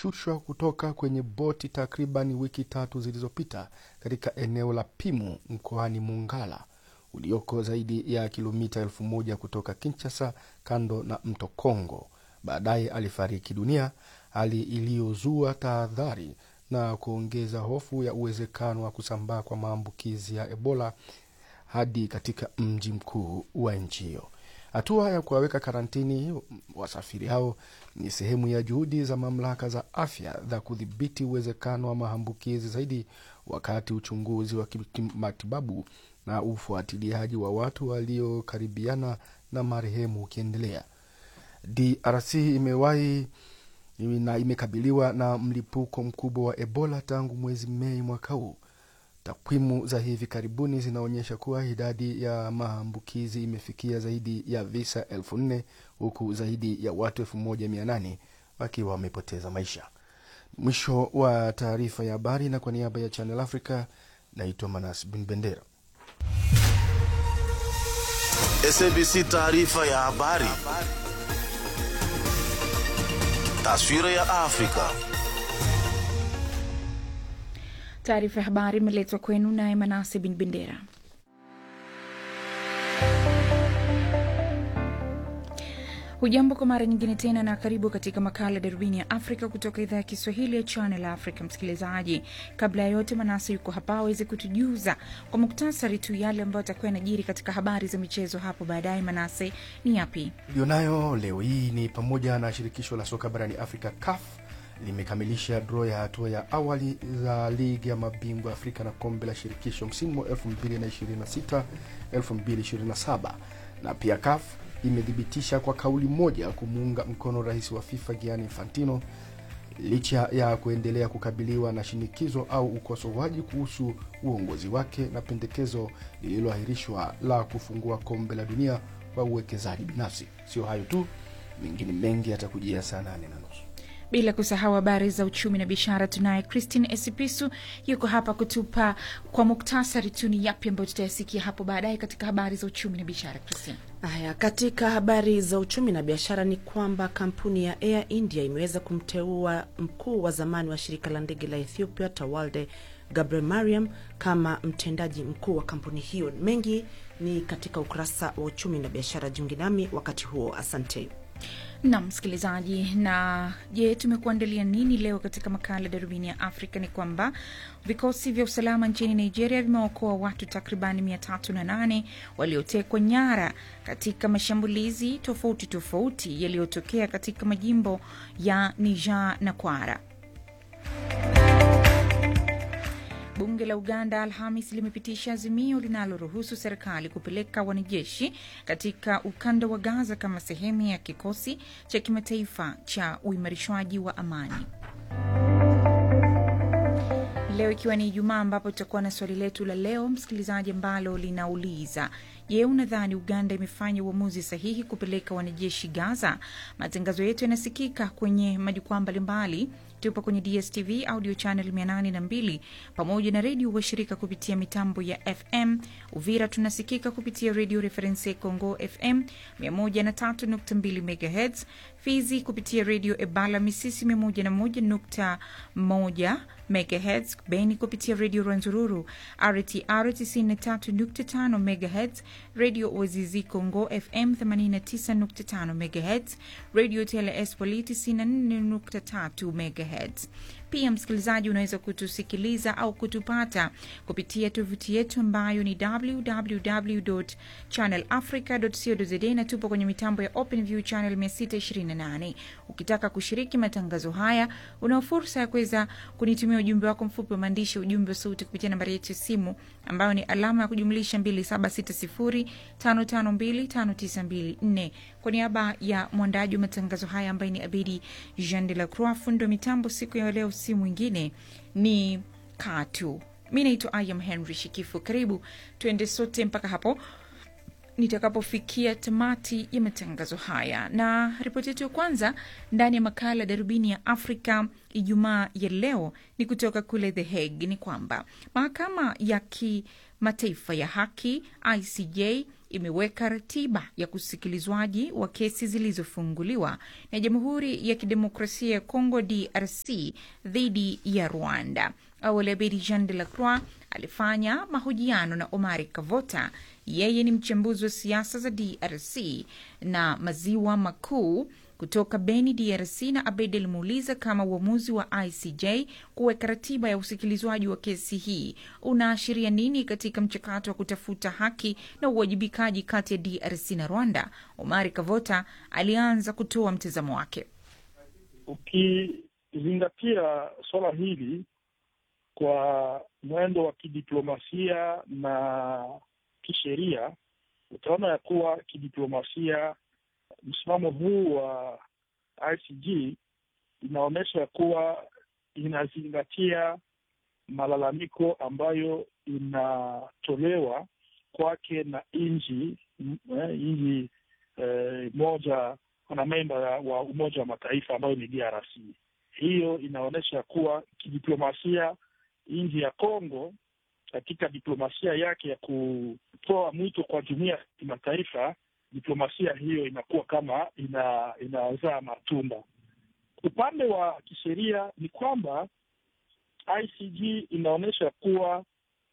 walishushwa kutoka kwenye boti takriban wiki tatu zilizopita katika eneo la Pimu mkoani Mongala ulioko zaidi ya kilomita elfu moja kutoka Kinshasa, kando na mto Kongo. Baadaye alifariki dunia, hali iliyozua tahadhari na kuongeza hofu ya uwezekano wa kusambaa kwa maambukizi ya Ebola hadi katika mji mkuu wa nchi hiyo. Hatua ya kuwaweka karantini wasafiri hao ni sehemu ya juhudi za mamlaka za afya za kudhibiti uwezekano wa maambukizi zaidi, wakati uchunguzi wa kimatibabu na ufuatiliaji wa watu waliokaribiana na marehemu ukiendelea. DRC imewahi na imekabiliwa na mlipuko mkubwa wa Ebola tangu mwezi Mei mwaka huu. Takwimu za hivi karibuni zinaonyesha kuwa idadi ya maambukizi imefikia zaidi ya visa elfu nne huku zaidi ya watu elfu moja mia nane wakiwa wamepoteza maisha. Mwisho wa taarifa ya habari, na kwa niaba ya Channel Africa naitwa Manas Bin Bendera. SABC taarifa ya habari. Taswira ya Afrika. Taarifa ya habari imeletwa kwenu naye Manase Bin Bendera. Hujambo kwa mara nyingine tena na karibu katika makala darubini ya Afrika kutoka idhaa ya Kiswahili ya Channel Africa. Msikilizaji, kabla ya yote, Manase yuko hapa aweze kutujuza kwa muktasari tu yale ambayo atakuwa yanajiri katika habari za michezo hapo baadaye. Manase, ni yapi Iliyonayo leo hii ni pamoja na shirikisho la soka barani Afrika CAF limekamilisha draw ya hatua ya awali za ligi ya mabingwa Afrika na kombe la shirikisho msimu wa 2026 2027 na pia CAF imethibitisha kwa kauli moja kumuunga mkono rais wa FIFA Gianni Infantino licha ya kuendelea kukabiliwa na shinikizo au ukosoaji kuhusu uongozi wake na pendekezo lililoahirishwa la kufungua kombe la dunia kwa uwekezaji binafsi. Sio hayo tu, mengine mengi yatakujia saa nane na nusu. bila kusahau habari za uchumi na biashara. Tunaye Christine Esipisu yuko hapa kutupa kwa muktasari tu ni yapi ambayo tutayasikia hapo baadaye katika habari za uchumi na biashara. Christine. Haya, katika habari za uchumi na biashara ni kwamba kampuni ya Air India imeweza kumteua mkuu wa zamani wa shirika la ndege la Ethiopia Tawalde Gabriel Mariam kama mtendaji mkuu wa kampuni hiyo. Mengi ni katika ukurasa wa uchumi na biashara. Jiunge nami wakati huo, asante. na msikilizaji, na je, tumekuandalia nini leo katika makala darubini ya Afrika? Ni kwamba vikosi vya usalama nchini Nigeria vimeokoa watu takribani mia tatu na nane waliotekwa nyara katika mashambulizi tofauti tofauti yaliyotokea katika majimbo ya Niger na Kwara. Bunge la Uganda Alhamis limepitisha azimio linaloruhusu serikali kupeleka wanajeshi katika ukanda wa Gaza kama sehemu ya kikosi cha kimataifa cha uimarishwaji wa amani. Leo ikiwa ni Ijumaa, ambapo tutakuwa na swali letu la leo msikilizaji, ambalo linauliza je, unadhani Uganda imefanya uamuzi sahihi kupeleka wanajeshi Gaza? Matangazo yetu yanasikika kwenye majukwaa mbalimbali tupo kwenye DSTV audio channel 802 pamoja na redio washirika kupitia mitambo ya FM. Uvira tunasikika kupitia redio Reference Congo FM 103.2 MHz, Fizi kupitia redio Ebala Misisi 101.1 MHz, Beni kupitia redio Rwanzururu RTR 93.5 MHz, redio Ozizi Congo FM 89.5 MHz, redio TLS Poli 94.3 MHz. Pia msikilizaji, unaweza kutusikiliza au kutupata kupitia tovuti yetu ambayo ni www.channelafrica.co.za na tupo kwenye mitambo ya OpenView channel 628. Ukitaka kushiriki matangazo haya, una fursa ya kuweza kunitumia ujumbe wako mfupi wa maandishi, ujumbe wa sauti kupitia nambari yetu ya simu ambayo ni alama ya kujumlisha 2760552594. Kwa niaba ya mwandaji wa matangazo haya ambaye ni Abidi Jean de la Croix, fundo mitambo siku ya leo si mwingine ni Katu. Mi naitwa Ayam Henry Shikifu. Karibu tuende sote mpaka hapo nitakapofikia tamati ya matangazo haya. Na ripoti yetu ya kwanza ndani ya makala darubini ya Afrika Ijumaa ya leo ni kutoka kule The Hague, ni kwamba mahakama ya kimataifa ya haki ICJ imeweka ratiba ya kusikilizwaji wa kesi zilizofunguliwa na Jamhuri ya Kidemokrasia ya Kongo DRC dhidi ya Rwanda. Awali Abedi Jean de la Croix alifanya mahojiano na Omari Kavota. Yeye ni mchambuzi wa siasa za DRC na maziwa makuu kutoka Beni, DRC, na Abed alimuuliza kama uamuzi wa ICJ kuweka ratiba ya usikilizwaji wa kesi hii unaashiria nini katika mchakato wa kutafuta haki na uwajibikaji kati ya DRC na Rwanda. Omari Kavota alianza kutoa mtazamo wake. Ukizingatia suala hili kwa mwendo wa kidiplomasia na kisheria, utaona ya kuwa kidiplomasia msimamo huu wa ICJ inaonyesha ya kuwa inazingatia malalamiko ambayo inatolewa kwake na nchi nchi eh, moja wanamemba wa Umoja wa Mataifa ambayo ni DRC. Hiyo inaonyesha kuwa kidiplomasia nchi ya Kongo katika diplomasia yake ya kutoa mwito kwa jumuiya ya kimataifa diplomasia hiyo inakuwa kama ina inazaa matunda. Upande wa kisheria ni kwamba ICJ inaonyesha kuwa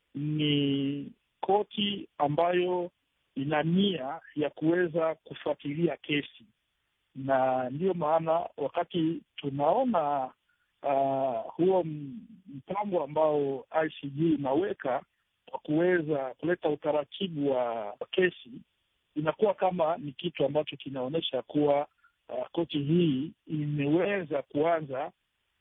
ni koti ambayo ina nia ya kuweza kufuatilia kesi, na ndiyo maana wakati tunaona uh, huo mpango ambao ICJ inaweka kwa kuweza kuleta utaratibu wa kesi inakuwa kama ni kitu ambacho kinaonyesha kuwa uh, koti hii imeweza kuanza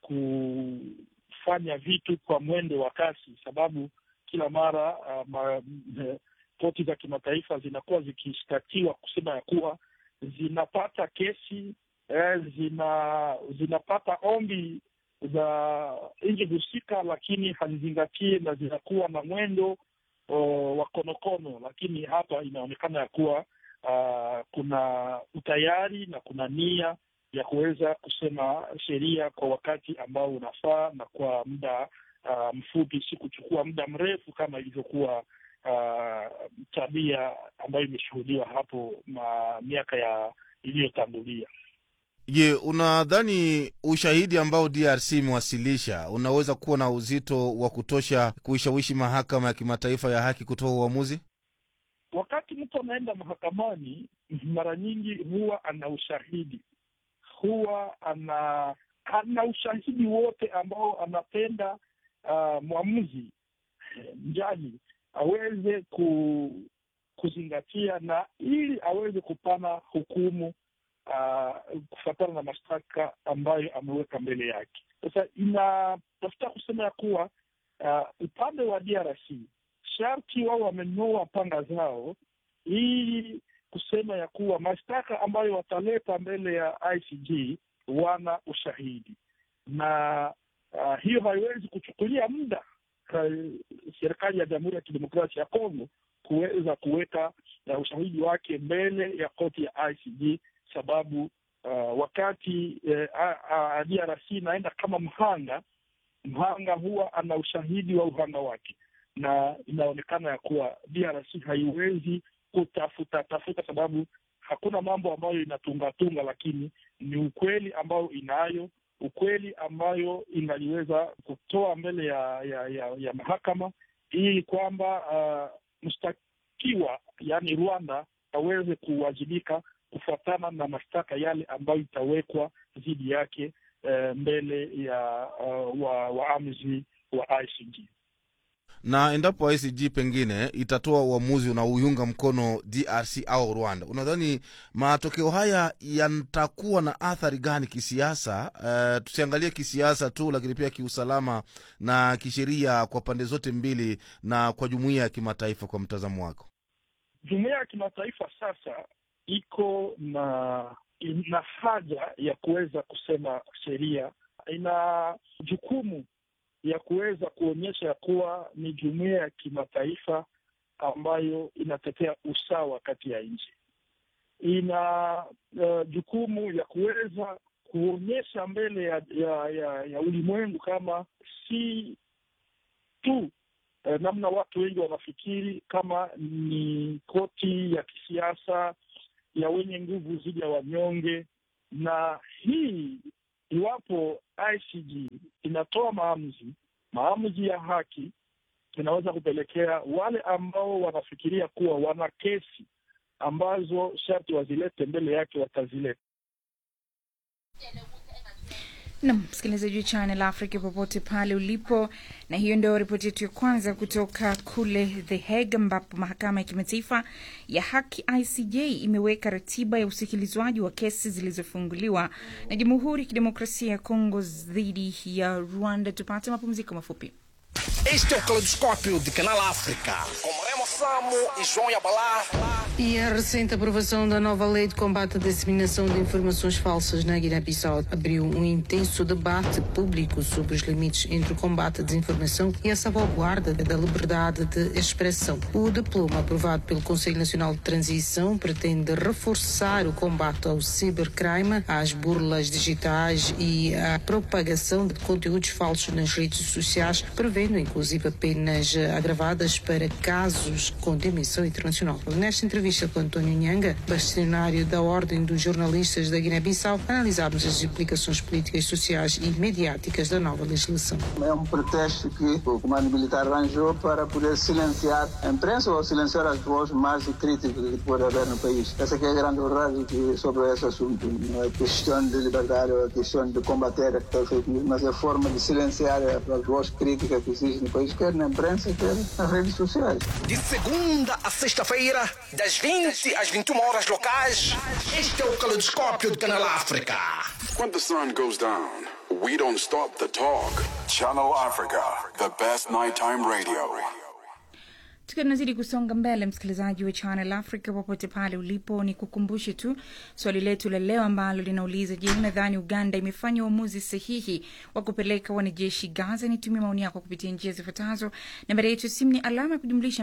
kufanya vitu kwa mwendo wa kasi, sababu kila mara uh, ma, koti za kimataifa zinakuwa zikishtakiwa kusema ya kuwa zinapata kesi eh, zina zinapata ombi za nchi husika, lakini hazizingatie na zinakuwa na mwendo O, wa konokono, lakini hapa inaonekana ya kuwa uh, kuna utayari na kuna nia ya kuweza kusema sheria kwa wakati ambao unafaa na kwa muda uh, mfupi, si kuchukua muda mrefu kama ilivyokuwa uh, tabia ambayo imeshuhudiwa hapo ma miaka ya iliyotangulia. Je, unadhani ushahidi ambao DRC imewasilisha unaweza kuwa na uzito wa kutosha kuishawishi mahakama ya kimataifa ya haki kutoa uamuzi? Wakati mtu anaenda mahakamani, mara nyingi huwa ana ushahidi, huwa ana ana ushahidi wote ambao anapenda uh, mwamuzi mjaji aweze ku, kuzingatia na ili aweze kupana hukumu Uh, kufuatana na mashtaka ambayo ameweka mbele yake. Sasa inatafuta kusema ya kuwa uh, upande wa DRC sharti wao wamenyoa panga zao ili kusema ya kuwa mashtaka ambayo wataleta mbele ya ICJ wana ushahidi, na uh, hiyo haiwezi kuchukulia muda serikali ya Jamhuri ya Kidemokrasia ya Kongo kuweza kuweka uh, ushahidi wake mbele ya koti ya ICJ sababu uh, wakati uh, DRC inaenda kama mhanga, mhanga huwa ana ushahidi wa uhanga wake, na inaonekana ya kuwa DRC haiwezi kutafuta tafuta, sababu hakuna mambo ambayo inatungatunga, lakini ni ukweli ambayo inayo, ukweli ambayo ingaliweza kutoa mbele ya ya, ya, ya mahakama ili kwamba uh, mshtakiwa yaani Rwanda aweze kuwajibika kufuatana na mashtaka yale ambayo itawekwa dhidi yake uh, mbele ya uh, wa waamuzi wa ICJ. Na endapo ICJ pengine itatoa uamuzi unaoiunga mkono DRC au Rwanda, unadhani matokeo haya yatakuwa na athari gani kisiasa? Uh, tusiangalie kisiasa tu, lakini pia kiusalama na kisheria kwa pande zote mbili na kwa jumuiya ya kimataifa. Kwa mtazamo wako? Jumuiya ya kimataifa sasa iko na ina haja ya kuweza kusema sheria, ina jukumu ya kuweza kuonyesha ya kuwa ni jumuiya ya kimataifa ambayo inatetea usawa kati ya nchi. Ina uh, jukumu ya kuweza kuonyesha mbele ya ya, ya, ya ulimwengu kama si tu eh, namna watu wengi wanafikiri kama ni koti ya kisiasa ya wenye nguvu dhidi ya wanyonge, na hii iwapo ICJ inatoa maamuzi maamuzi ya haki, inaweza kupelekea wale ambao wanafikiria kuwa wana kesi ambazo sharti wazilete mbele yake watazileta. nam msikilizaji wa Channel Africa popote pale ulipo, na hiyo ndio ripoti yetu ya kwanza kutoka kule The Hague, ambapo mahakama ya kimataifa ya haki ICJ imeweka ratiba ya usikilizwaji wa kesi zilizofunguliwa na Jamhuri ya Kidemokrasia ya Kongo dhidi ya Rwanda. Tupate mapumziko mafupi. Este é o Caleidoscópio de Canal África, com Remo Samo e João Yabalá. E a recente aprovação da nova lei de combate à disseminação de informações falsas na Guiné-Bissau abriu um intenso debate público sobre os limites entre o combate à desinformação e a salvaguarda da liberdade de expressão. O diploma aprovado pelo Conselho Nacional de Transição pretende reforçar o combate ao cibercrime, às burlas digitais e à propagação de conteúdos falsos nas redes sociais, prevendo inclusive penas agravadas para casos com dimensão internacional. Nesta entrevista com António Nhanga, bastonário da Ordem dos Jornalistas da Guiné-Bissau, analisámos as implicações políticas, sociais e mediáticas da nova legislação. É um pretexto que o comando militar arranjou para poder silenciar a imprensa ou silenciar as vozes mais críticas que pode haver no país. Essa que é a grande verdade que, sobre esse assunto. Não é questão de liberdade ou é questão de combater a fake news, mas é a forma de silenciar as vozes críticas que existem no país, quer na imprensa, quer nas redes sociais. De segunda a sexta-feira, das 20 às 21 horas locais, este é o Caleidoscópio de Canal África. When the sun goes down, we don't stop the talk. Channel Africa, the best nighttime radio. tukiwa tunazidi kusonga mbele msikilizaji wa channel africa popote pale ulipo ni kukumbushe tu swali letu la leo ambalo linauliza je unadhani uganda imefanya uamuzi sahihi wa kupeleka wanajeshi gaza nitumie maoni yako kupitia njia zifuatazo nambari yetu ya simu ni alama ya kujumlisha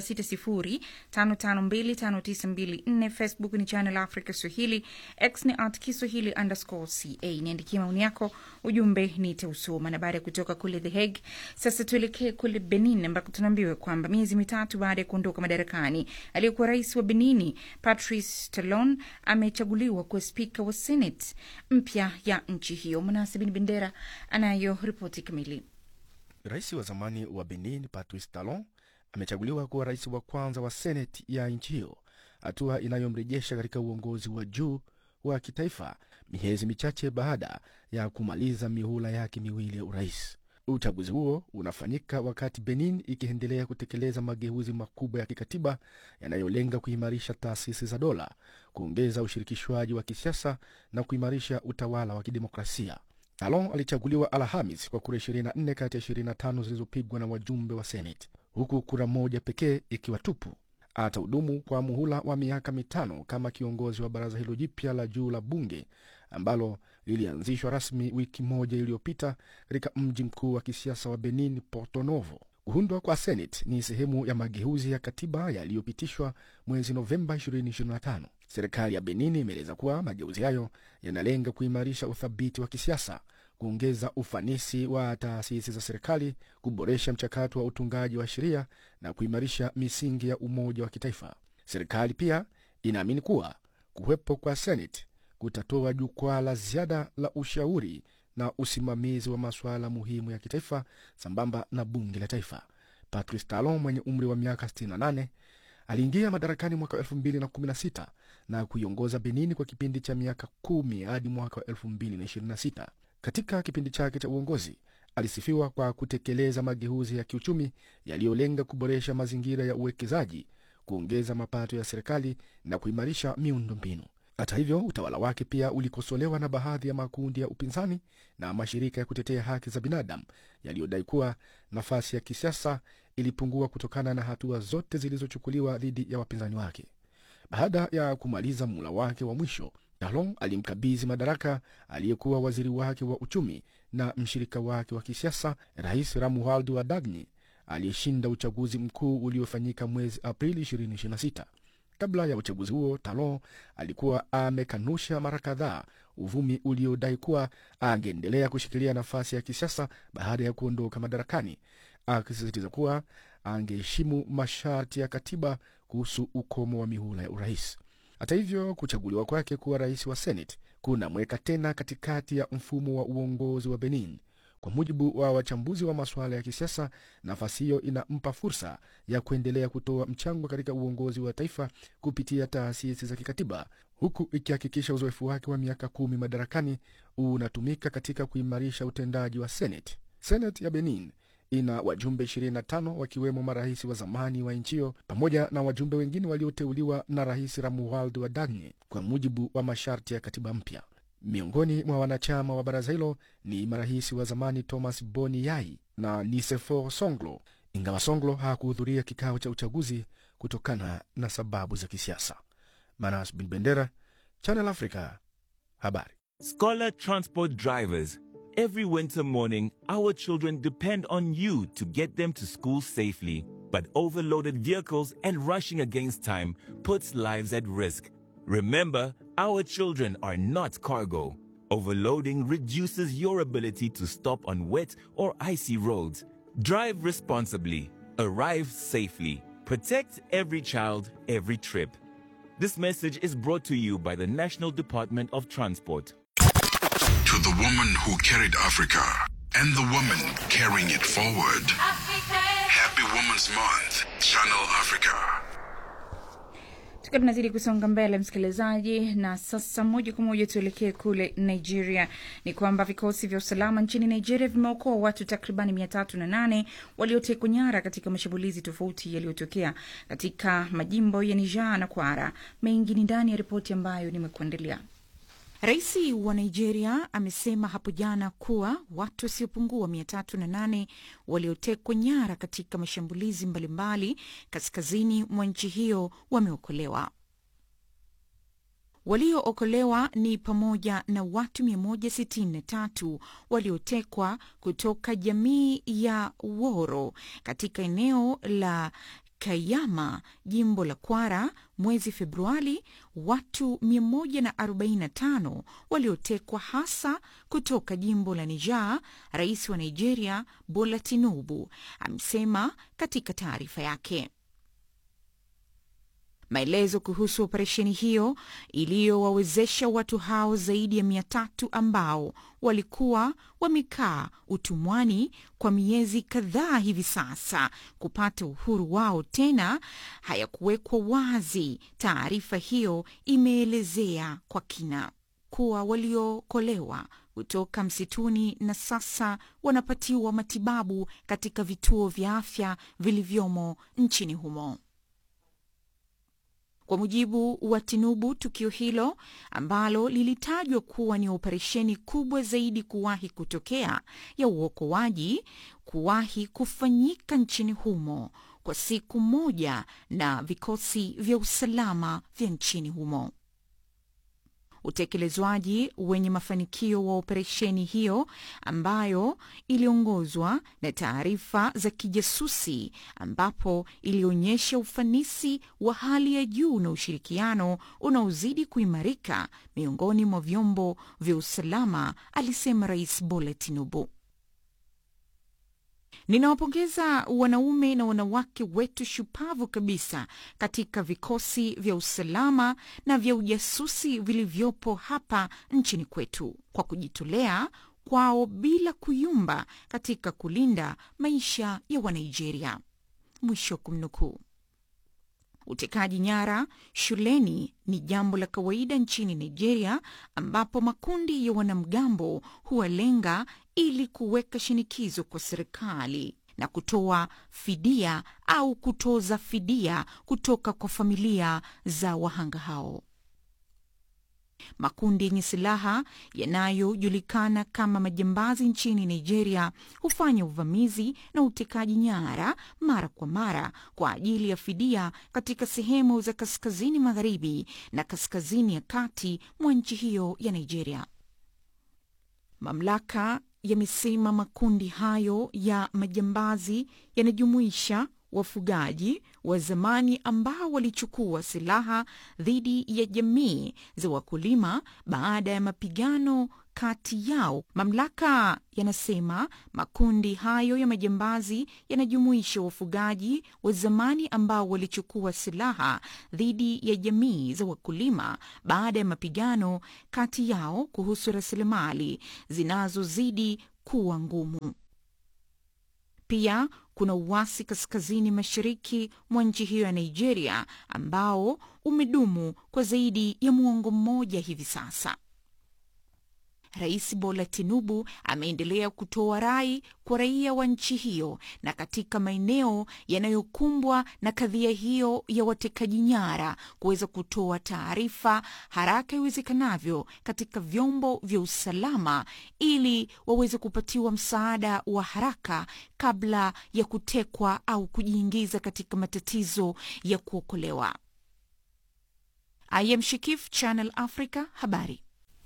2760552594 facebook ni channel africa swahili x ni at kiswahili underscore ca niandikia maoni yako ujumbe nitausoma na baada ya kutoka kule the hague sasa tuelekee kule benin ambako tunaambiwa kwamba miezi mitatu baada ya kuondoka madarakani aliyekuwa rais wa benini patrice talon amechaguliwa kuwa spika wa senate mpya ya nchi hiyo mnasabini bendera anayo ripoti kamili Rais wa zamani wa Benin Patrice Talon amechaguliwa kuwa rais wa kwanza wa seneti ya nchi hiyo, hatua inayomrejesha katika uongozi wa juu wa kitaifa miezi michache baada ya kumaliza mihula yake miwili ya urais. Uchaguzi huo unafanyika wakati Benin ikiendelea kutekeleza mageuzi makubwa ya kikatiba yanayolenga kuimarisha taasisi za dola, kuongeza ushirikishwaji wa kisiasa na kuimarisha utawala wa kidemokrasia. Talon alichaguliwa Alhamis kwa kura 24 kati ya 25 zilizopigwa na wajumbe wa Seneti, huku kura moja pekee ikiwa tupu. Atahudumu kwa muhula wa miaka mitano kama kiongozi wa baraza hilo jipya la juu la bunge ambalo lilianzishwa rasmi wiki moja iliyopita katika mji mkuu wa kisiasa wa Benin, Porto Novo. Kuundwa kwa Senate ni sehemu ya mageuzi ya katiba yaliyopitishwa mwezi Novemba 2025. Serikali ya Benin imeeleza kuwa mageuzi hayo yanalenga kuimarisha uthabiti wa kisiasa, kuongeza ufanisi wa taasisi za serikali, kuboresha mchakato wa utungaji wa sheria na kuimarisha misingi ya umoja wa kitaifa. Serikali pia inaamini kuwa kuwepo kwa Senate kutatoa jukwaa la ziada la ushauri na usimamizi wa masuala muhimu ya kitaifa sambamba na bunge la taifa. Patrice Talon mwenye umri wa miaka 68 aliingia madarakani mwaka wa 2016 na kuiongoza Benini kwa kipindi cha miaka kumi hadi mwaka wa 2026. Katika kipindi chake cha uongozi alisifiwa kwa kutekeleza mageuzi ya kiuchumi yaliyolenga kuboresha mazingira ya uwekezaji, kuongeza mapato ya serikali na kuimarisha miundo mbinu. Hata hivyo, utawala wake pia ulikosolewa na baadhi ya makundi ya upinzani na mashirika ya kutetea haki za binadamu yaliyodai kuwa nafasi ya kisiasa ilipungua kutokana na hatua zote zilizochukuliwa dhidi ya wapinzani wake. Baada ya kumaliza muhula wake wa mwisho, Talon alimkabidhi madaraka aliyekuwa waziri wake wa uchumi na mshirika wake wa kisiasa, Rais Ramualdo Wadagni aliyeshinda uchaguzi mkuu uliofanyika mwezi Aprili 2026. Kabla ya uchaguzi huo, Talon alikuwa amekanusha mara kadhaa uvumi uliodai kuwa angeendelea kushikilia nafasi ya kisiasa baada ya kuondoka madarakani. akisisitiza kuwa angeheshimu masharti ya katiba kuhusu ukomo wa mihula ya urais. Hata hivyo, kuchaguliwa kwake kuwa rais wa Senate kunamweka tena katikati ya mfumo wa uongozi wa Benin. Kwa mujibu wa wachambuzi wa masuala ya kisiasa, nafasi hiyo inampa fursa ya kuendelea kutoa mchango katika uongozi wa taifa kupitia taasisi za kikatiba, huku ikihakikisha uzoefu wake wa miaka kumi madarakani unatumika katika kuimarisha utendaji wa Senate. Senate ya Benin ina wajumbe 25 wakiwemo marais wa zamani wa nchi hiyo pamoja na wajumbe wengine walioteuliwa na Rais Ramuald Wadagne kwa mujibu wa masharti ya katiba mpya. Miongoni mwa wanachama wa baraza hilo ni marais wa zamani Thomas Boni Yai na Nisefor Songlo, ingawa Songlo hakuhudhuria kikao cha uchaguzi kutokana na sababu za kisiasa. Manas Bin Bendera, Channel Africa, habari. Scholar Transport Drivers. Every winter morning, our children depend on you to get them to school safely. But overloaded vehicles and rushing against time puts lives at risk. Remember, our children are not cargo. Overloading reduces your ability to stop on wet or icy roads. Drive responsibly. Arrive safely. Protect every child, every trip. This message is brought to you by the National Department of Transport. To the woman who carried Africa and the woman carrying it forward. Happy Women's Month, Channel Africa. tukiwa tunazidi kusonga mbele msikilizaji na sasa moja kwa moja tuelekee kule nigeria ni kwamba vikosi vya usalama nchini nigeria vimeokoa watu takribani mia tatu na nane waliotekwa nyara katika mashambulizi tofauti yaliyotokea katika majimbo ya niger na kwara mengi ni ndani ya ripoti ambayo nimekuandalia Rais wa Nigeria amesema hapo jana kuwa watu wasiopungua mia tatu na nane waliotekwa nyara katika mashambulizi mbalimbali kaskazini mwa nchi hiyo wameokolewa. Waliookolewa ni pamoja na watu 163 waliotekwa kutoka jamii ya Woro katika eneo la Kayama, jimbo la Kwara mwezi Februari, watu 145 waliotekwa hasa kutoka jimbo la Niger, rais wa Nigeria Bola Tinubu amesema katika taarifa yake. Maelezo kuhusu operesheni hiyo iliyowawezesha watu hao zaidi ya mia tatu ambao walikuwa wamekaa utumwani kwa miezi kadhaa hivi sasa kupata uhuru wao tena hayakuwekwa wazi. Taarifa hiyo imeelezea kwa kina kuwa waliookolewa kutoka msituni na sasa wanapatiwa matibabu katika vituo vya afya vilivyomo nchini humo. Kwa mujibu wa Tinubu, tukio hilo ambalo lilitajwa kuwa ni operesheni kubwa zaidi kuwahi kutokea ya uokoaji kuwahi kufanyika nchini humo kwa siku moja na vikosi vya usalama vya nchini humo. Utekelezwaji wenye mafanikio wa operesheni hiyo ambayo iliongozwa na taarifa za kijasusi, ambapo ilionyesha ufanisi wa hali ya juu na ushirikiano unaozidi kuimarika miongoni mwa vyombo vya usalama, alisema Rais Bola Tinubu. Ninawapongeza wanaume na wanawake wetu shupavu kabisa katika vikosi vya usalama na vya ujasusi vilivyopo hapa nchini kwetu kwa kujitolea kwao bila kuyumba katika kulinda maisha ya Wanigeria. Mwisho wa kumnukuu. Utekaji nyara shuleni ni jambo la kawaida nchini Nigeria, ambapo makundi ya wanamgambo huwalenga ili kuweka shinikizo kwa serikali na kutoa fidia au kutoza fidia kutoka kwa familia za wahanga hao. Makundi yenye silaha yanayojulikana kama majambazi nchini Nigeria hufanya uvamizi na utekaji nyara mara kwa mara kwa ajili ya fidia katika sehemu za kaskazini magharibi na kaskazini ya kati mwa nchi hiyo ya Nigeria. Mamlaka yamesema makundi hayo ya majambazi yanajumuisha wafugaji wa zamani ambao walichukua silaha dhidi ya jamii za wakulima baada ya mapigano kati yao. Mamlaka yanasema makundi hayo ya majambazi yanajumuisha wafugaji wa zamani ambao walichukua silaha dhidi ya jamii za wakulima baada ya mapigano kati yao kuhusu rasilimali zinazozidi kuwa ngumu. Pia kuna uasi kaskazini mashariki mwa nchi hiyo ya Nigeria ambao umedumu kwa zaidi ya muongo mmoja hivi sasa. Rais Bola Tinubu ameendelea kutoa rai kwa raia wa nchi hiyo na katika maeneo yanayokumbwa na kadhia hiyo ya watekaji nyara kuweza kutoa taarifa haraka iwezekanavyo katika vyombo vya usalama ili waweze kupatiwa msaada wa haraka kabla ya kutekwa au kujiingiza katika matatizo ya kuokolewa. I am Shikif, Channel Africa, habari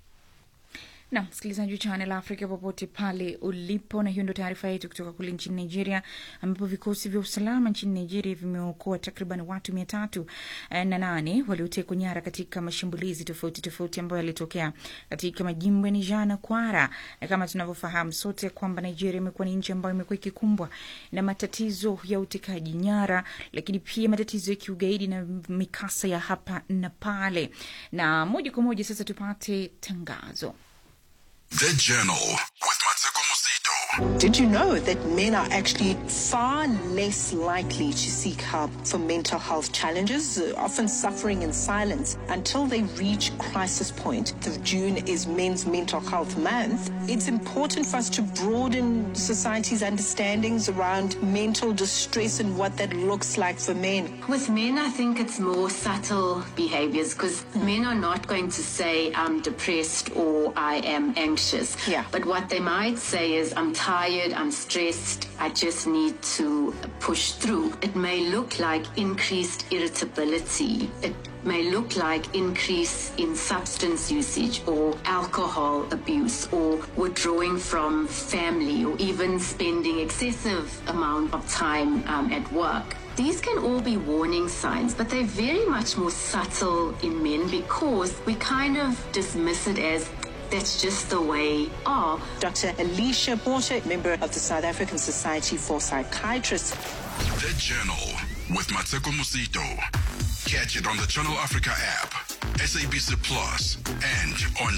na msikilizaji wa Channel Africa popote pale ulipo, na hiyo ndo taarifa yetu kutoka kule nchini Nigeria, ambapo vikosi vya usalama nchini Nigeria vimeokoa takriban watu mia tatu na nane waliotekwa nyara katika mashambulizi tofauti tofauti ambayo yalitokea katika majimbo ya Niger na Kwara. Na kama tunavyofahamu sote kwamba Nigeria imekuwa ni nchi ambayo imekuwa ikikumbwa na matatizo ya utekaji nyara, lakini pia matatizo ya kiugaidi na mikasa ya hapa na pale. Na moja kwa moja sasa tupate tangazo. The Journal with Mateko Musito. Did you know that men are actually far less likely to seek help for mental health challenges, uh, often suffering in silence until they reach crisis point? The June is Men's Mental Health Month. It's important for us to broaden society's understandings around mental distress and what that looks like for men. With men, I think it's more subtle behaviors because men are not going to say, I'm depressed or I am anxious. Yeah. But what they might say is, I'm tired, I'm stressed, I just need to push through. It may look like increased irritability. It may look like increase in substance usage or alcohol abuse or withdrawing from family or even spending excessive amount of time um, at work. These can all be warning signs, but they're very much more subtle in men because we kind of dismiss it as that's just the way are. Dr. Alicia Porter, member of the South African Society for Psychiatrists. The Journal with Mateko Musito. Catch it on the Channel Africa app, SABC Plus, and on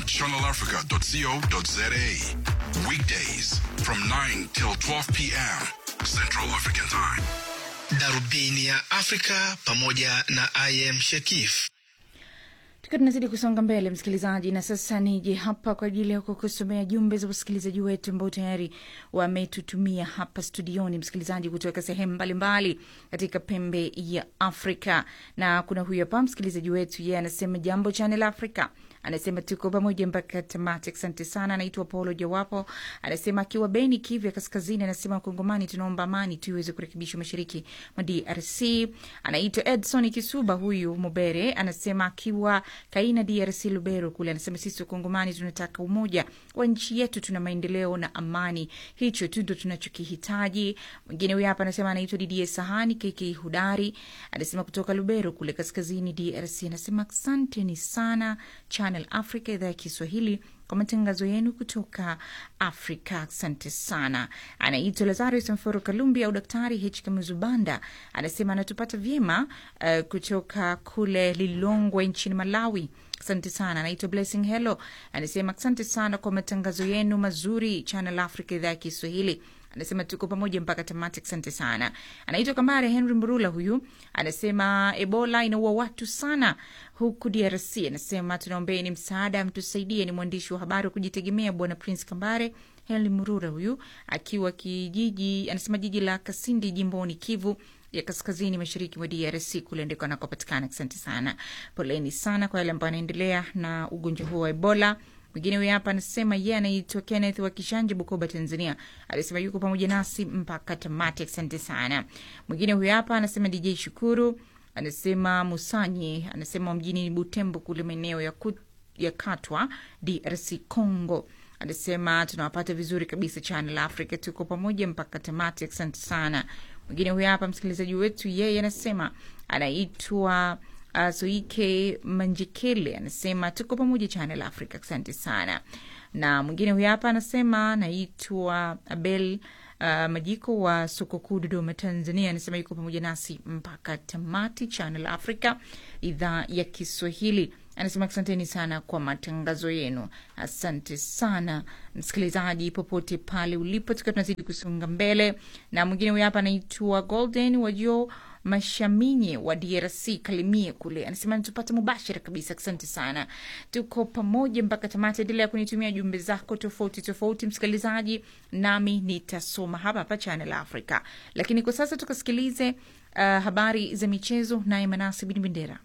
channelafrica.co.za. Weekdays from 9 till 12 p.m. Central African Time. Darubini ya Afrika pamoja na I am Shekif. tukiwa tunazidi kusonga mbele msikilizaji na sasa nije hapa kwa ajili ya kukusomea jumbe za wasikilizaji wetu ambao tayari wametutumia hapa studioni msikilizaji kutoka sehemu mbalimbali katika pembe ya afrika na kuna huyu hapa msikilizaji wetu yeye anasema jambo channel africa anasema tuko pamoja mpaka tamati asante sana anaitwa paulo jawapo anasema akiwa beni kivya kaskazini anasema wakongomani tunaomba amani tu iweze kurekebishwa mashariki mwa drc anaitwa edson kisuba huyu mubere anasema akiwa kaina drc lubero kule anasema sisi wakongomani tunataka umoja wa nchi yetu tuna maendeleo na amani hicho tu ndo tunachokihitaji mwingine huyu hapa anasema anaitwa didie sahani kk hudari anasema kutoka lubero kule kaskazini drc anasema asanteni sana channel africa idhaa ya kiswahili kwa matangazo yenu kutoka afrika asante sana anaitwa lazarus mforo kalumbi au daktari h kamuzubanda anasema anatupata vyema uh, kutoka kule lilongwe nchini malawi asante sana anaitwa blessing hello anasema asante sana kwa matangazo yenu mazuri channel africa idhaa ya kiswahili anasema tuko pamoja mpaka tamati asante sana anaitwa kambare henry mburula huyu anasema ebola inaua watu sana huku drc anasema tunaombeni msaada mtusaidie ni mwandishi wa habari wa kujitegemea bwana prince kambare henry murura huyu akiwa kijiji anasema jiji la kasindi jimboni kivu ya kaskazini mashariki mwa drc kule ndiko anakopatikana asante sana poleni sana kwa yale ambayo anaendelea na ugonjwa huo wa ebola mwingine huyu hapa anasema yeye anaitwa kenneth wa kishanje bukoba tanzania alisema yuko pamoja nasi mpaka tamati asante sana mwingine huyu hapa anasema dj shukuru anasema musanyi anasema mjini butembo kule maeneo ya, ku, ya katwa drc congo anasema tunawapata vizuri kabisa channel africa tuko pamoja mpaka tamati asante sana mwingine huyu hapa msikilizaji wetu yeye anasema anaitwa uh, soike manjekele anasema tuko pamoja channel africa asante sana na mwingine huyu hapa anasema naitwa Abel uh, Majiko wa soko kuu Dodoma, Tanzania, anasema yuko pamoja nasi mpaka tamati. Channel Africa, idhaa ya Kiswahili, anasema asanteni sana kwa matangazo yenu. Asante sana msikilizaji, popote pale ulipo, tukiwa tunazidi kusonga mbele. Na mwingine huyu hapa anaitwa Golden Wajio Mashaminye wa DRC Kalimie kule, anasema nitupata mubashara kabisa. Asante sana, tuko pamoja mpaka tamati. Endelea kunitumia jumbe zako tofauti tofauti, msikilizaji, nami nitasoma hapa hapa Channel Africa. Lakini kwa sasa tukasikilize uh, habari za michezo, naye Manasi Bin Bendera.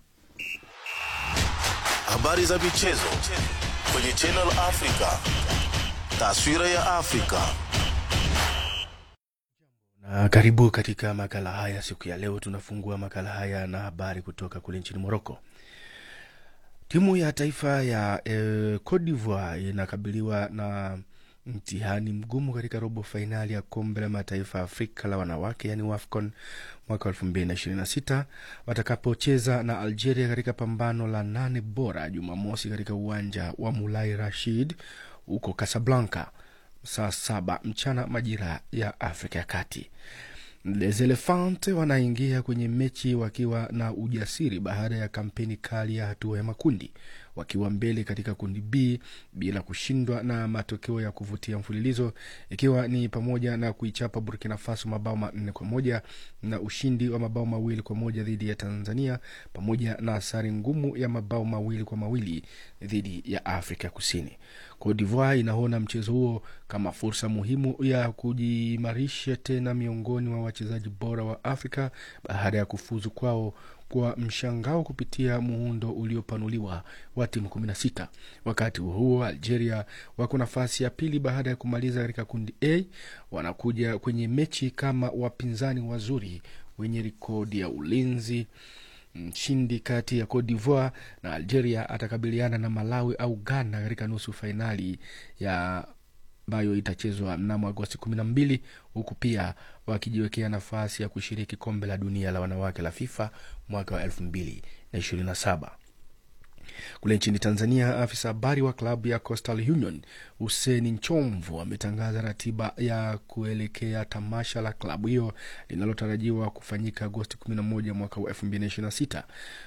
Habari za michezo kwenye Channel Africa. Taswira ya Afrika. Na karibu katika makala haya siku ya leo. Tunafungua makala haya na habari kutoka kule nchini Moroko. Timu ya taifa ya eh, Cote d'Ivoire inakabiliwa na mtihani mgumu katika robo fainali ya kombe la mataifa ya Afrika la wanawake yani WAFCON mwaka elfu mbili na ishirini na sita watakapocheza na Algeria katika pambano la nane bora Jumamosi katika uwanja wa Mulai Rashid huko Casablanca saa saba mchana majira ya Afrika ya Kati. Les Elephants wanaingia kwenye mechi wakiwa na ujasiri baada ya kampeni kali ya hatua ya makundi, wakiwa mbele katika kundi B bila kushindwa na matokeo ya kuvutia mfululizo, ikiwa ni pamoja na kuichapa Burkina Faso mabao manne kwa moja na ushindi wa mabao mawili kwa moja dhidi ya Tanzania, pamoja na sare ngumu ya mabao mawili kwa mawili dhidi ya Afrika Kusini. Cote d'Ivoire inaona mchezo huo kama fursa muhimu ya kujiimarisha tena miongoni mwa wachezaji bora wa Afrika baada ya kufuzu kwao kwa mshangao kupitia muundo uliopanuliwa wa timu 16. Wakati huo huo, Algeria wako nafasi ya pili baada ya kumaliza katika kundi A. Wanakuja kwenye mechi kama wapinzani wazuri wenye rekodi ya ulinzi. Mshindi kati ya Cote d'Ivoire na Algeria atakabiliana na Malawi au Ghana katika nusu fainali ya ambayo itachezwa mnamo Agosti kumi na mbili huku pia wakijiwekea nafasi ya kushiriki kombe la dunia la wanawake la FIFA mwaka wa elfu mbili na ishirini na saba. Kule nchini Tanzania, afisa habari wa klabu ya Coastal Union Hussein Nchomvu ametangaza ratiba ya kuelekea tamasha la klabu hiyo linalotarajiwa kufanyika Agosti 11 mwaka wa 2026.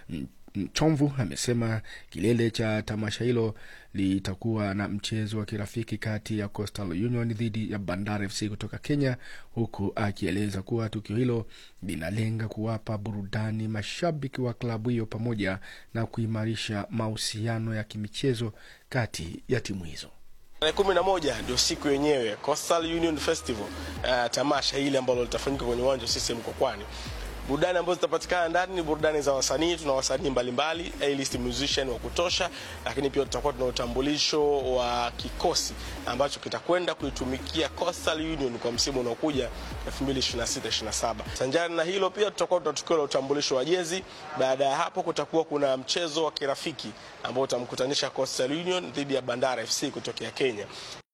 Chomvu amesema kilele cha tamasha hilo litakuwa na mchezo wa kirafiki kati ya Coastal Union dhidi ya Bandari FC kutoka Kenya, huku akieleza kuwa tukio hilo linalenga kuwapa burudani mashabiki wa klabu hiyo pamoja na kuimarisha mahusiano ya kimichezo kati ya timu hizo. Tarehe kumi na moja ndio siku yenyewe Coastal Union Festival, uh, tamasha hili ambalo litafanyika kwenye uwanja wa CCM Mkokwani. Burudani ambazo zitapatikana ndani ni burudani za wasanii. Tuna wasanii mbalimbali, A-list musician wa kutosha, lakini pia tutakuwa tuna utambulisho wa kikosi ambacho kitakwenda kuitumikia Coastal Union kwa msimu unaokuja 2026-27. Sanjari na hilo pia tutakuwa tuna tukio la utambulisho wa jezi. Baada ya hapo kutakuwa kuna mchezo wa kirafiki ambao utamkutanisha Coastal Union dhidi ya Bandari FC kutokea Kenya.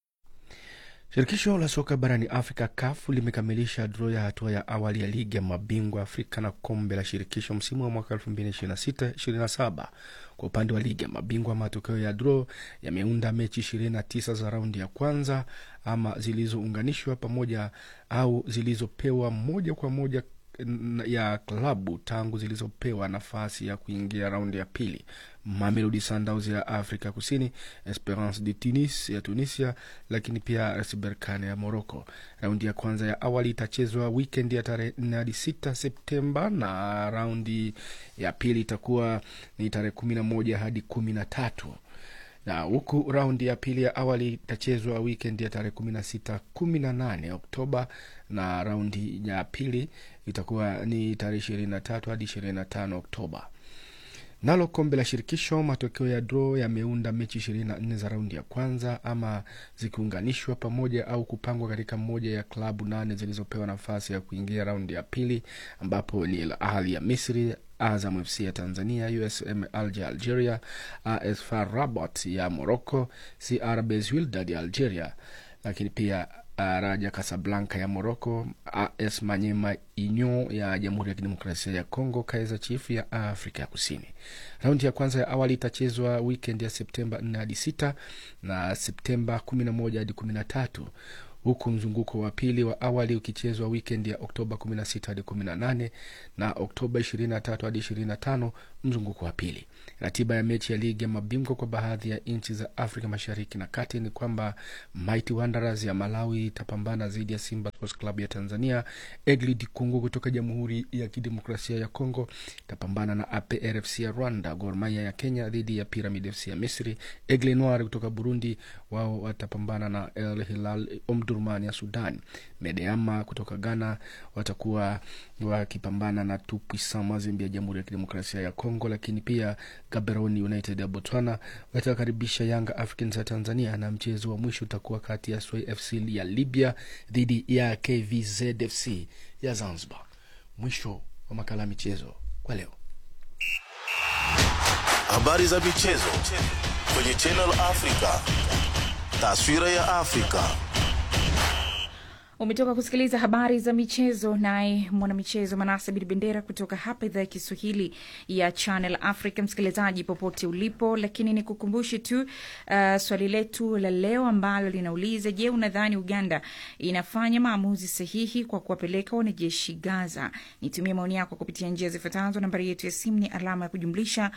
Shirikisho la soka barani Afrika CAF limekamilisha draw ya hatua ya awali ya ligi ya mabingwa Afrika na kombe la shirikisho msimu wa mwaka 2026-27. Kwa upande wa ligi ya mabingwa, matokeo ya draw yameunda mechi 29 za raundi ya kwanza ama zilizounganishwa pamoja au zilizopewa moja kwa moja ya klabu tangu zilizopewa nafasi ya kuingia raundi ya pili. Mamelodi Sundowns ya Afrika Kusini, Esperance de Tunis ya Tunisia, lakini pia RS Berkane ya Morocco. Raundi ya kwanza ya awali itachezwa wikendi ya tarehe 4 hadi 6 Septemba na raundi ya pili itakuwa ni tarehe 11 hadi 13 na huku raundi ya pili ya awali itachezwa wikendi ya tarehe 16 18 Oktoba na raundi ya pili itakuwa ni tarehe 23 hadi 25 Oktoba. Nalo kombe la shirikisho, matokeo ya draw yameunda mechi 24 za raundi ya kwanza ama zikiunganishwa pamoja au kupangwa katika moja ya klabu nane zilizopewa nafasi ya kuingia raundi ya pili, ambapo ni Al Ahly ya Misri, Azam FC ya Tanzania, USM Alger Algeria, AS FAR Rabat ya Morocco, CR Belouizdad ya Algeria, lakini pia Raja Casablanca ya Morocco, AS Manyema Union ya Jamhuri ya Kidemokrasia ya Kongo, Kaizer Chiefs ya Afrika ya Kusini. Raundi ya kwanza ya awali itachezwa weekend ya Septemba 4 hadi 6 na Septemba 11 hadi 13 huku mzunguko wa pili wa awali ukichezwa weekend ya Oktoba 16 hadi 18 na Oktoba 23 hadi 25 mzunguko wa pili. Ratiba ya mechi ya ligi ya mabingwa kwa baadhi ya nchi za Afrika Mashariki na Kati ni kwamba Mighty Wanderers ya Malawi itapambana dhidi ya Simba Sports Club ya Tanzania. Egli Dikungu kutoka Jamhuri ya Kidemokrasia ya Kongo itapambana na APRFC ya Rwanda. Gor Mahia ya Kenya dhidi ya Pyramid FC ya Misri. Aigle Noir kutoka Burundi wao watapambana na El Hilal Omdurman ya Sudan. Medeama kutoka Ghana watakuwa wakipambana na Tupuisa Mazembe ya Jamhuri ya Kidemokrasia ya Kongo, lakini pia Gaborone United ya Botswana watakaribisha Yanga Africans ya Tanzania, na mchezo wa mwisho utakuwa kati ya Sway FC ya Libya dhidi ya KVZ FC ya Zanzibar. Mwisho wa makala ya michezo kwa leo. Habari za michezo kwenye Channel Africa. Taswira ya Afrika. Umetoka kusikiliza habari za michezo, naye mwanamichezo Manase Bidi Bendera kutoka hapa idhaa ya Kiswahili ya Channel Africa. Msikilizaji popote ulipo, lakini ni kukumbushe tu uh, swali letu la leo ambalo linauliza: Je, unadhani Uganda inafanya maamuzi sahihi kwa kuwapeleka wanajeshi Gaza? Nitumie maoni yako kupitia njia zifuatazo. Nambari yetu ya simu ni alama ya kujumlisha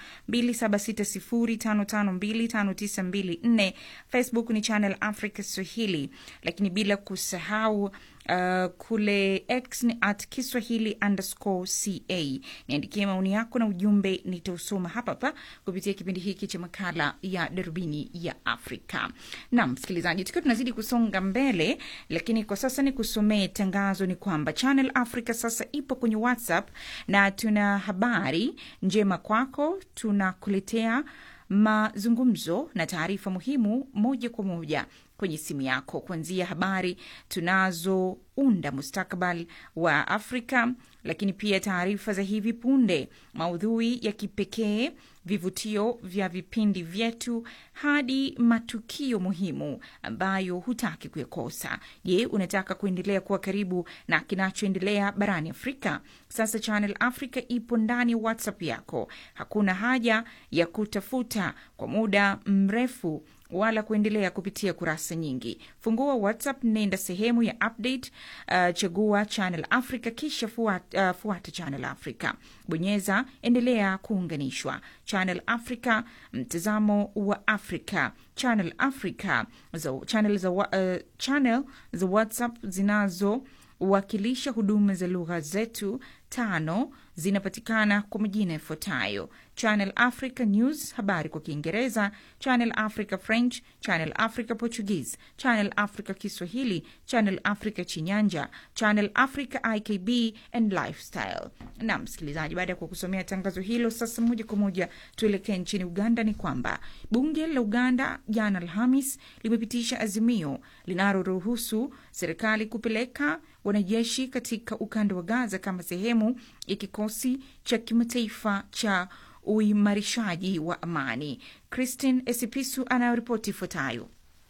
2760552594. Facebook ni Channel Africa Swahili, lakini bila kusahau Uh, kule X ni at Kiswahili underscore ca. Niandikie maoni yako na ujumbe, nitausoma hapa hapa kupitia kipindi hiki cha makala ya darubini ya Afrika. Naam msikilizaji, tukiwa tunazidi kusonga mbele, lakini kwa sasa ni kusomee tangazo. Ni kwamba Channel Africa sasa ipo kwenye WhatsApp na tuna habari njema kwako, tunakuletea mazungumzo na taarifa muhimu moja kwa moja kwenye simu yako, kuanzia habari tunazounda mustakabali wa Afrika, lakini pia taarifa za hivi punde, maudhui ya kipekee, vivutio vya vipindi vyetu, hadi matukio muhimu ambayo hutaki kuyakosa. Je, unataka kuendelea kuwa karibu na kinachoendelea barani Afrika? Sasa Channel Africa ipo ndani ya WhatsApp yako. Hakuna haja ya kutafuta kwa muda mrefu wala kuendelea kupitia kurasa nyingi. Fungua WhatsApp, nenda sehemu ya update, uh, chagua Channel Africa kisha fuata, uh, fuata Channel Africa, bonyeza endelea kuunganishwa. Channel Africa, mtazamo wa Afrika. Channel Africa za, channel za, uh, channel za WhatsApp zinazowakilisha huduma za lugha zetu tano zinapatikana kwa majina yafuatayo: Channel Africa News, habari kwa Kiingereza, Channel Africa French, Channel Africa Portuguese, Channel Africa Kiswahili, Channel Africa Chinyanja, Channel Africa IKB and Lifestyle. Na msikilizaji, baada ya kukusomea tangazo hilo, sasa moja kwa moja tuelekee nchini Uganda. Ni kwamba bunge la Uganda jana Alhamis limepitisha azimio linaloruhusu serikali kupeleka wanajeshi katika ukanda wa Gaza kama sehemu ya kikosi cha kimataifa cha uimarishaji wa amani. Christine Esipisu anayoripoti ifuatayo.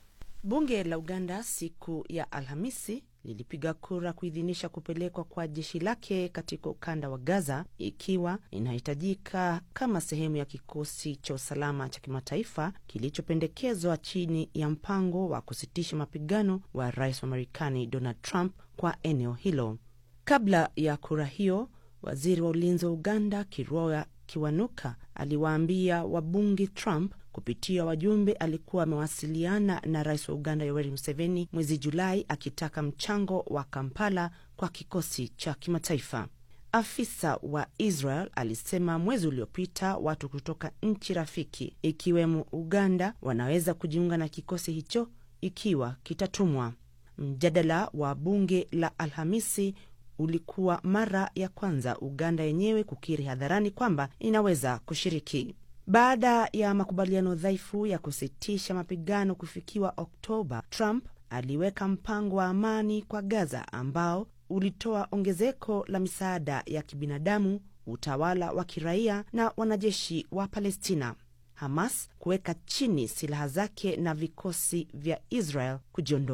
Bunge la Uganda siku ya Alhamisi lilipiga kura kuidhinisha kupelekwa kwa jeshi lake katika ukanda wa Gaza ikiwa inahitajika kama sehemu ya kikosi cha usalama cha kimataifa kilichopendekezwa chini ya mpango wa kusitisha mapigano wa rais wa Marekani Donald Trump kwa eneo hilo. Kabla ya kura hiyo, waziri wa ulinzi wa Uganda Kiroya Kiwanuka aliwaambia wabunge Trump kupitia wajumbe alikuwa amewasiliana na rais wa Uganda Yoweri Museveni mwezi Julai akitaka mchango wa Kampala kwa kikosi cha kimataifa. Afisa wa Israel alisema mwezi uliopita watu kutoka nchi rafiki ikiwemo Uganda wanaweza kujiunga na kikosi hicho ikiwa kitatumwa. Mjadala wa bunge la Alhamisi ulikuwa mara ya kwanza Uganda yenyewe kukiri hadharani kwamba inaweza kushiriki. Baada ya makubaliano dhaifu ya kusitisha mapigano kufikiwa Oktoba, Trump aliweka mpango wa amani kwa Gaza ambao ulitoa ongezeko la misaada ya kibinadamu, utawala wa kiraia na wanajeshi wa Palestina. Hamas kuweka chini silaha zake na vikosi vya Israel kujiondoa.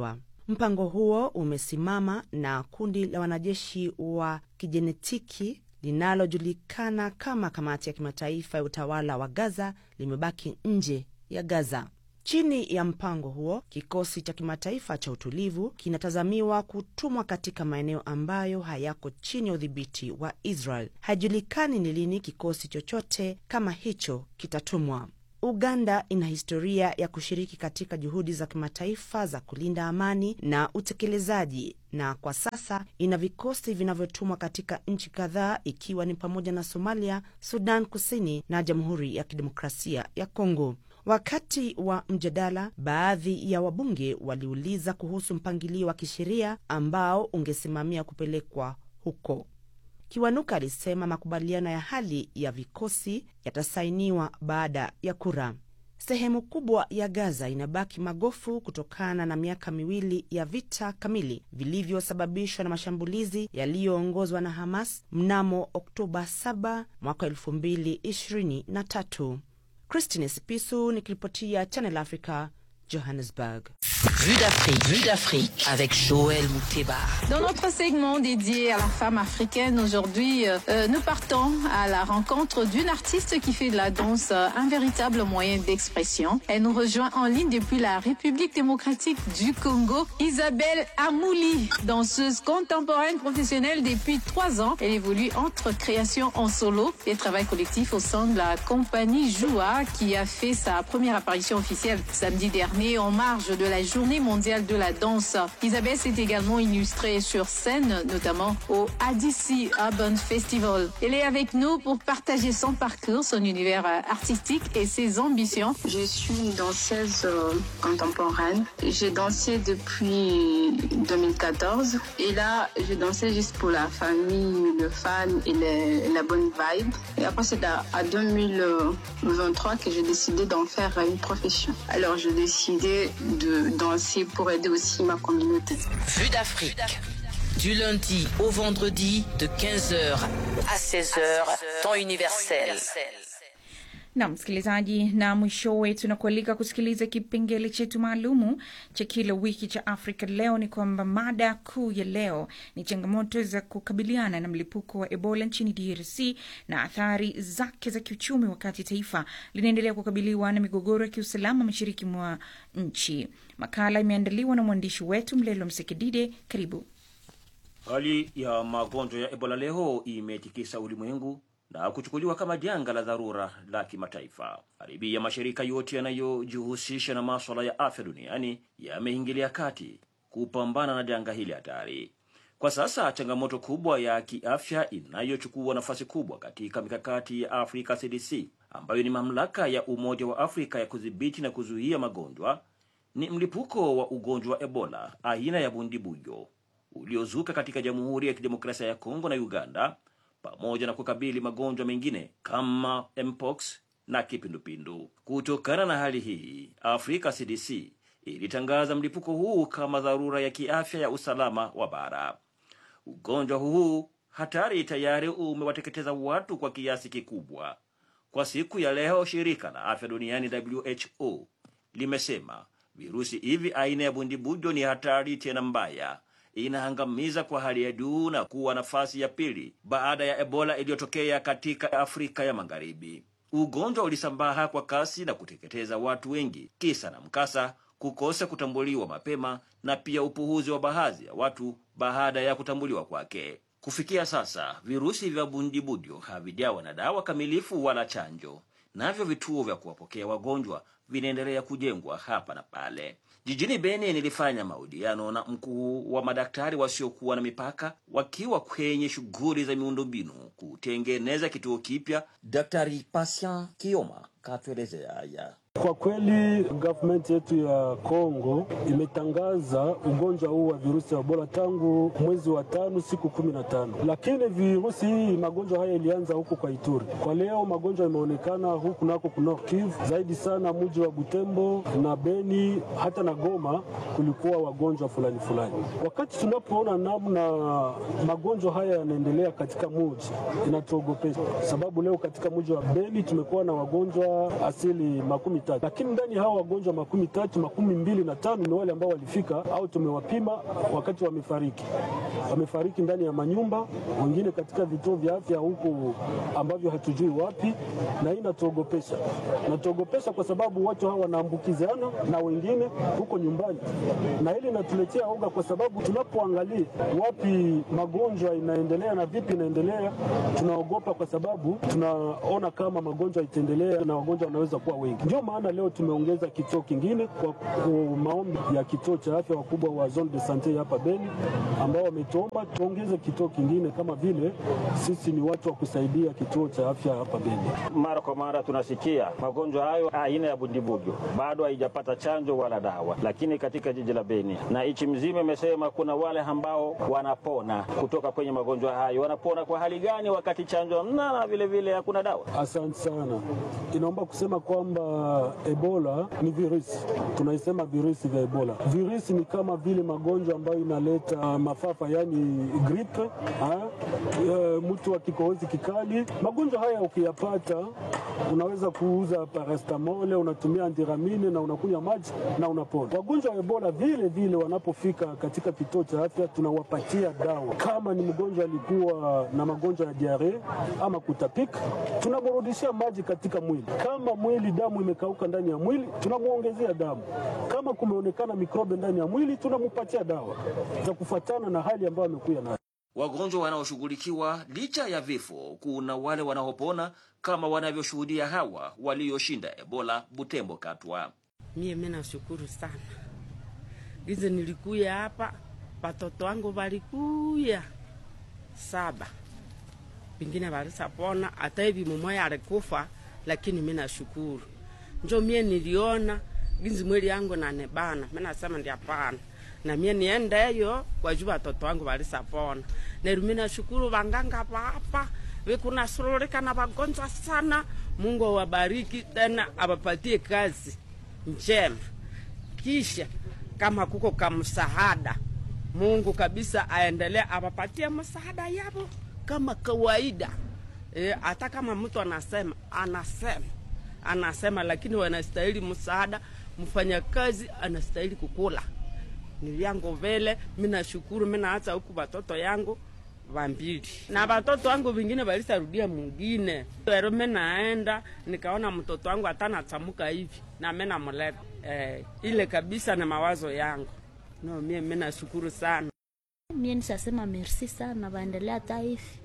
Mpango huo umesimama na kundi la wanajeshi wa kijenetiki linalojulikana kama Kamati ya Kimataifa ya Utawala wa Gaza limebaki nje ya Gaza. Chini ya mpango huo, kikosi cha kimataifa cha utulivu kinatazamiwa kutumwa katika maeneo ambayo hayako chini ya udhibiti wa Israel. Haijulikani ni lini kikosi chochote kama hicho kitatumwa. Uganda ina historia ya kushiriki katika juhudi za kimataifa za kulinda amani na utekelezaji, na kwa sasa ina vikosi vinavyotumwa katika nchi kadhaa ikiwa ni pamoja na Somalia, Sudan Kusini na Jamhuri ya Kidemokrasia ya Kongo. Wakati wa mjadala, baadhi ya wabunge waliuliza kuhusu mpangilio wa kisheria ambao ungesimamia kupelekwa huko. Kiwanuka alisema makubaliano ya hali ya vikosi yatasainiwa baada ya kura. Sehemu kubwa ya Gaza inabaki magofu kutokana na miaka miwili ya vita kamili vilivyosababishwa na mashambulizi yaliyoongozwa na Hamas mnamo Oktoba 7 mwaka 2023. Christine Sipisu nikiripotia Channel Africa, Johannesburg. Vue d'Afrique, Vue d'Afrique avec Joël Mouteba. Dans notre segment dédié à la femme africaine, aujourd'hui, euh, nous partons à la rencontre d'une artiste qui fait de la danse euh, un véritable moyen d'expression. Elle nous rejoint en ligne depuis la République démocratique du Congo, Isabelle Amouli, danseuse contemporaine professionnelle depuis trois ans. Elle évolue entre création en solo et travail collectif au sein de la compagnie Joua qui a fait sa première apparition officielle samedi dernier en marge de la journée mondiale de la danse. Isabelle s'est également illustrée sur scène, notamment au ADC Urban Festival. Elle est avec nous pour partager son parcours, son univers euh, artistique et ses ambitions. Je suis une danseuse euh, contemporaine. J'ai dansé depuis 2014 et là, je dansais juste pour la famille, le fan et le- la bonne vibe. Et après, c'est à, à 2023 que j'ai décidé d'en faire une profession. Alors, j'ai décidé de danser pour aider aussi ma communauté. Vue d'Afrique. Du lundi au vendredi de 15h à 16h, temps universel. na msikilizaji, na mwishowe tunakualika kusikiliza kipengele chetu maalumu cha kila wiki cha Afrika Leo. Ni kwamba mada kuu ya leo ni changamoto za kukabiliana na mlipuko wa Ebola nchini DRC na athari zake za kiuchumi, wakati taifa linaendelea kukabiliwa na migogoro ya kiusalama mashariki mwa nchi. Makala imeandaliwa na mwandishi wetu Mlelo Msekedide. Karibu. Hali ya magonjwa ya Ebola leo imetikisa ulimwengu na kuchukuliwa kama janga la dharura la kimataifa. Karibia mashirika yote yanayojihusisha na maswala ya afya duniani yameingilia kati kupambana na janga hili hatari. Kwa sasa changamoto kubwa ya kiafya inayochukua nafasi kubwa katika mikakati ya Afrika CDC, ambayo ni mamlaka ya Umoja wa Afrika ya kudhibiti na kuzuia magonjwa, ni mlipuko wa ugonjwa wa Ebola aina ya bundibujo uliozuka katika Jamhuri ya Kidemokrasia ya Kongo na Uganda, pamoja na kukabili magonjwa mengine kama mpox na kipindupindu. Kutokana na hali hii, Afrika CDC ilitangaza mlipuko huu kama dharura ya kiafya ya usalama wa bara. Ugonjwa huu hatari tayari umewateketeza watu kwa kiasi kikubwa. Kwa siku ya leo, shirika la afya duniani WHO limesema virusi hivi aina ya bundibujo ni hatari tena mbaya, inaangamiza kwa hali ya juu na kuwa nafasi ya pili baada ya Ebola iliyotokea katika Afrika ya Magharibi. Ugonjwa ulisambaa kwa kasi na kuteketeza watu wengi, kisa na mkasa kukosa kutambuliwa mapema na pia upuhuzi wa baadhi ya watu baada ya kutambuliwa kwake. Kufikia sasa, virusi vya bundibudio havijawa na dawa kamilifu wala chanjo, navyo vituo vya kuwapokea wagonjwa vinaendelea kujengwa hapa na pale. Jijini Beni nilifanya mahojiano na mkuu wa madaktari wasiokuwa na mipaka wakiwa kwenye shughuli za miundombinu kutengeneza kituo kipya. Daktari Patient Kioma katuelezea haya. Kwa kweli government yetu ya Kongo imetangaza ugonjwa huu wa virusi ya Ebola tangu mwezi wa tano siku kumi na tano, lakini virusi hii magonjwa haya ilianza huku kwa Ituri. Kwa leo magonjwa imeonekana huku nako kuno Kivu zaidi sana mji wa Butembo na Beni hata na Goma kulikuwa wagonjwa fulani fulani. Wakati tunapoona namna magonjwa haya yanaendelea katika mji inatuogopesha, sababu leo katika mji wa Beni tumekuwa na wagonjwa asili makumi tatu, lakini ndani ya hao wagonjwa makumi tatu makumi mbili na tano ni wale ambao walifika au tumewapima wakati wamefariki, wamefariki ndani ya manyumba, wengine katika vituo vya afya huku ambavyo hatujui wapi, na hii inatuogopesha, inatuogopesha kwa sababu watu hawa wanaambukizana na wengine huko nyumbani, na hili inatuletea oga kwa sababu tunapoangalia wapi magonjwa inaendelea na vipi inaendelea, tunaogopa kwa sababu tunaona kama magonjwa itaendelea na wagonjwa wanaweza kuwa wengi. Ndio maana leo tumeongeza kituo kingine kwa ku- maombi ya kituo cha afya wakubwa wa zone de sante hapa Beni, ambao wametuomba tuongeze kituo kingine, kama vile sisi ni watu wa kusaidia kituo cha afya hapa Beni. Mara kwa mara tunasikia magonjwa hayo aina ya bundibugu bado haijapata chanjo wala dawa, lakini katika jiji la Beni na nchi mzima imesema kuna wale ambao wanapona kutoka kwenye magonjwa hayo. Wanapona kwa hali gani wakati chanjo hamna na vile vile hakuna dawa? Asante sana. Inaomba kusema kwamba Ebola ni virusi, tunaisema virusi vya Ebola. Virusi ni kama vile magonjwa ambayo inaleta mafafa, yani gripe, ha? E, mtu wa kikohozi kikali. Magonjwa haya ukiyapata, unaweza kuuza paracetamol, unatumia antiramine na unakunywa maji na unapona. Wagonjwa wa Ebola vile vile wanapofika katika kituo cha afya, tunawapatia dawa. Kama ni mgonjwa alikuwa na magonjwa ya diare ama kutapika, tunamrudishia maji katika mwili. Kama mwili damu imekauka ndani ya mwili, tunamwongezea damu. Kama kumeonekana mikrobe ndani ya mwili, tunampatia dawa za kufuatana na hali ambayo amekuya nayo. Wagonjwa wanaoshughulikiwa licha ya vifo, kuna wale wanaopona kama wanavyoshuhudia hawa walioshinda Ebola Butembo Katwa. Mie mi nashukuru sana gize nilikuya hapa, watoto wangu walikuya saba, pengine walisapona, hata hivi mumoya alikufa, lakini mi nashukuru. Njo mie niliona ginzi mwili yangu nanebana, mi nasema ndi hapana na mie niendeyo kwa juu watoto wangu walisapona. Neru mi nashukuru wanganga papa vikunasururika na wagonjwa sana. Mungu awabariki tena, awapatie kazi njema. Kisha kama kuko kamsahada, Mungu kabisa aendelee awapatie msaada yavo kama kawaida. E, hata kama mtu anasema anasema anasema, lakini wanastahili msaada. Mfanyakazi anastahili kukula nilyangu vele. Mi nashukuru, mi naacha huku watoto yangu vambili na watoto wangu vingine walisarudia mwingine. Lero mi naenda nikaona mtoto wangu atanachamuka hivi na mi namuleta eh, ile kabisa na mawazo yangu no, mie mi nashukuru sana. Mie nishasema merci sana, waendelea hata hivi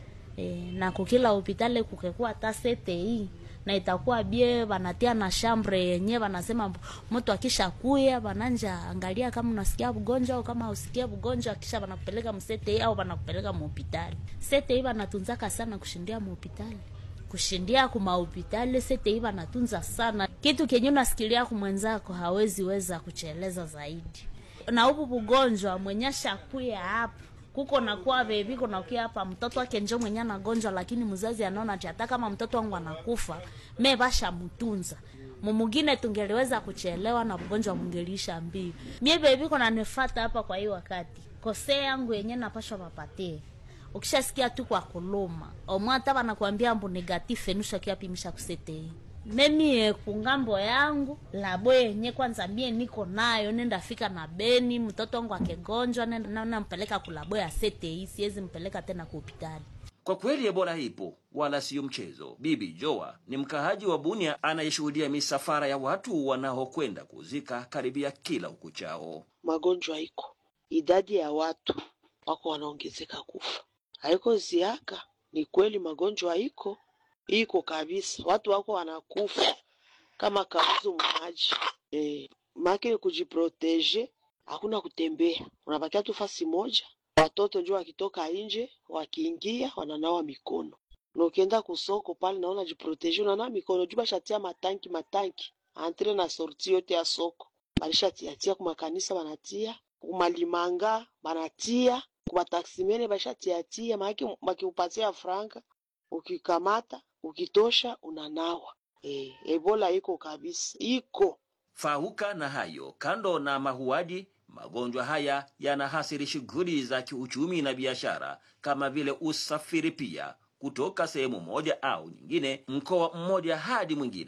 e, na kukila hopitali kukekuwa hata CTI na itakuwa bie wanatia na shambre yenye wanasema mtu akisha kuya wananja angalia kama unasikia ugonjwa au kama usikie ugonjwa, kisha wanakupeleka msete au wanakupeleka muhopitali. Sete hii wanatunzaka sana kushindia muhopitali kushindia kumahopitali sete hii wanatunza sana. Kitu kenye unasikilia kumwenzako hawezi weza kucheleza zaidi, na upu bugonjwa mwenye shakuya hapo kuko nakuwa bebi kuna kia hapa mtoto wake njo mwenye anagonjwa, lakini mzazi anaona ati hata kama mtoto wangu anakufa me basha mtunza mumugine tungeliweza kuchelewa na mgonjwa mungelisha mbio. Mie bebi kuna nifata hapa kwa hii wakati kose yangu yenye napashwa papatie ukishasikia tu kwa kuluma omwata banakwambia mbu negative nusha kiapimisha kusete memie kungambo yangu labo yenye kwanza mie niko nayo nenda fika na Beni, mtoto wangu akegonjwa nenda nampeleka kulabo ya sete, siwezi mpeleka tena ku hospitali. Kwa kweli Ebola ipo wala siyo mchezo. Bibi Joa ni mkaaji wa Bunia anayeshuhudia misafara ya watu wanaokwenda kuzika karibia kila ukuchao. Magonjwa iko, idadi ya watu wako wanaongezeka kufa, haiko ziaka. Ni kweli magonjwa iko iko kabisa, watu wako wanakufa kama kauzu maji eh, make kujiproteje, hakuna kutembea, unabakia tu fasi moja. Watoto njo wakitoka nje wakiingia wananawa mikono, na ukienda kusoko pale naona jiproteje, unanawa mikono juu bashatia matanki matanki antre na sorti yote ya soko balishatiatia, kumakanisa banatia, kumalimanga banatia, kumataksimene bashatiatia, maake bakiupatia franka ukikamata ukitosha unanawa. E, Ebola iko kabisa, iko Fahuka na hayo, kando na mahuadi, magonjwa haya yanahasiri shughuli za kiuchumi na biashara kama vile usafiri pia, kutoka sehemu moja au nyingine, mkoa mmoja hadi mwingine.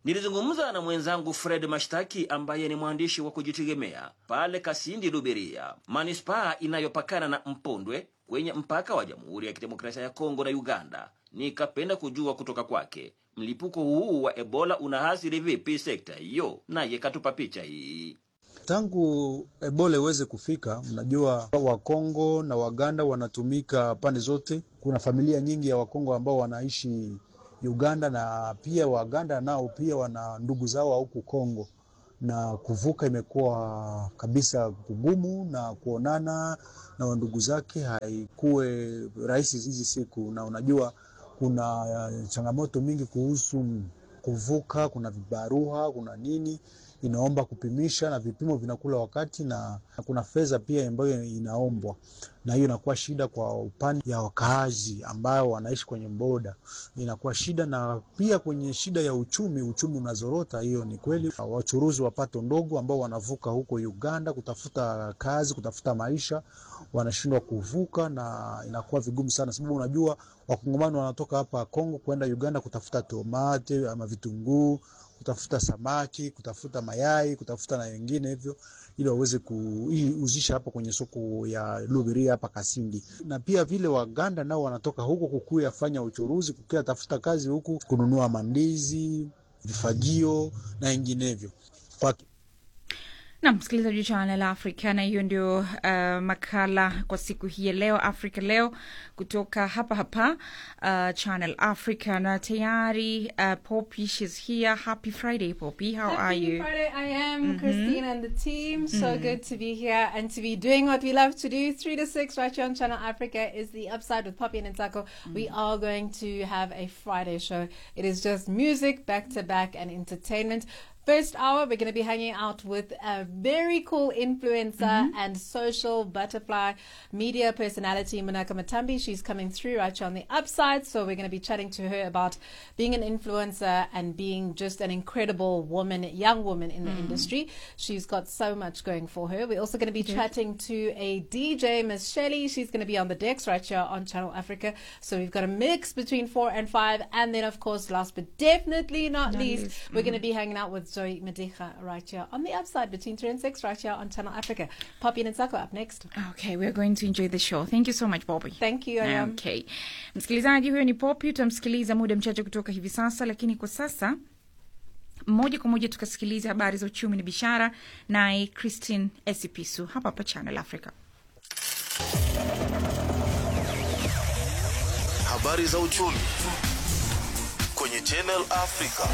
Nilizungumza na mwenzangu Fred Mashtaki ambaye ni mwandishi wa kujitegemea pale Kasindi Luberia, manispaa inayopakana na Mpondwe kwenye mpaka wa Jamhuri ya Kidemokrasia ya Kongo na Uganda. Nikapenda kujua kutoka kwake mlipuko huu wa Ebola unaathiri vipi sekta hiyo, naye katupa picha hii. Tangu Ebola iweze kufika, mnajua Wakongo na Waganda wanatumika pande zote. Kuna familia nyingi ya Wakongo ambao wanaishi Uganda na pia Waganda nao pia wana ndugu zao huku Kongo, na kuvuka imekuwa kabisa kugumu, na kuonana na wandugu zake haikuwe rahisi hizi siku, na unajua kuna changamoto mingi kuhusu kuvuka, kuna vibarua, kuna nini inaomba kupimisha na vipimo vinakula wakati, na kuna fedha pia ambayo inaombwa, na hiyo inakuwa shida kwa upande ya wakaazi ambao wanaishi kwenye boda, inakuwa shida. Na pia kwenye shida ya uchumi, uchumi unazorota. Hiyo ni kweli. Wachuruzi wa pato ndogo ambao wanavuka huko Uganda kutafuta kazi, kutafuta maisha, wanashindwa kuvuka na inakuwa vigumu sana, sababu unajua wakongomani wanatoka hapa Kongo kwenda Uganda kutafuta tomate ama vitunguu kutafuta samaki, kutafuta mayai, kutafuta na wengine hivyo, ili waweze kuuzisha hapa kwenye soko ya Lubiria hapa Kasindi. Na pia vile Waganda nao wanatoka huko kukuya fanya uchuruzi, kukuya tafuta kazi huku, kununua mandizi, vifagio na wenginevyo kwa na msikilizaji wa Channel Africa, na hiyo ndio uh, makala kwa siku hii ya leo, Africa Leo, kutoka hapa hapa uh, Channel Africa, na tayari uh, Poppy, she's here. Happy Friday, Poppy. How are Happy you? Friday, I am Mhm. Christine and the team. So Mhm. good to be here and to be doing what we love to do. Three to six right here on Channel Africa is the upside with Poppy and Ntako. We are going to have a Friday show. It is just music back to back and entertainment. First hour, we're going to be hanging out with a very cool influencer and social butterfly media personality, Munaka Matambi. She's coming through right here on the upside. So we're going to be chatting to her about being an influencer and being just an incredible woman, young woman in the Mhm. industry. She's got so much going for her. We're also going to be Good. chatting to a DJ, Miss Shelley. She's going to be on the decks right here on Channel Africa. So we've got a mix between four and five. And then, of course, last but definitely not, Not least, least. we're going to Mhm. be hanging out with Zoe Medicha right here on the upside between three and six right here on Channel Africa. Poppy and Nsako up next. Okay, we are going to enjoy the show. Thank you so much, Poppy. Thank you, I am. Okay. Msikilizaji, huyo ni Poppy, utamsikiliza muda mchache kutoka hivi sasa, lakini kwa sasa moja kwa moja tukasikiliza habari za uchumi na biashara, naye Christine Esipisu hapa hapa Channel Africa. Habari za uchumi kwenye Channel Africa.